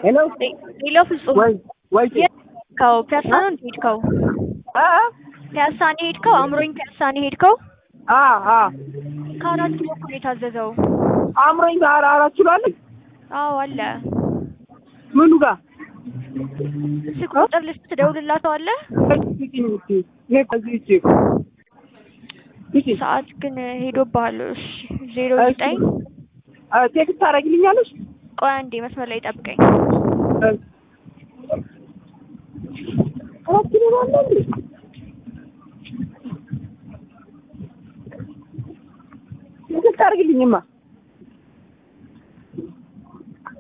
ሄሎ ሄሎ ፍጹም ወይ ወይ የሄድከው ፒያሳ ነው እንደ ሄድከው? አ ፒያሳ ነው የሄድከው? አእምሮኝ ፒያሳ ነው የሄድከው? አ አ ከአራት ኪሎ እኮ ነው የታዘዘው። አምሮኝ ጋር አራት ኪሎ አለ አዎ አለ። ምኑ ጋር ስልክ ቁጥር ልስጥ ትደውልላታለህ? ይሄ ከዚህ እቺ እቺ ሰዓት ግን ሄዶብሃል። እሺ ዜሮ ዘጠኝ ቴክስት ታደርጊልኛለሽ? ቆይ አንዴ መስመር ላይ ጠብቀኝ። አራት ኪሎ አለ እንዴ? ቴክስት አድርጊልኝማ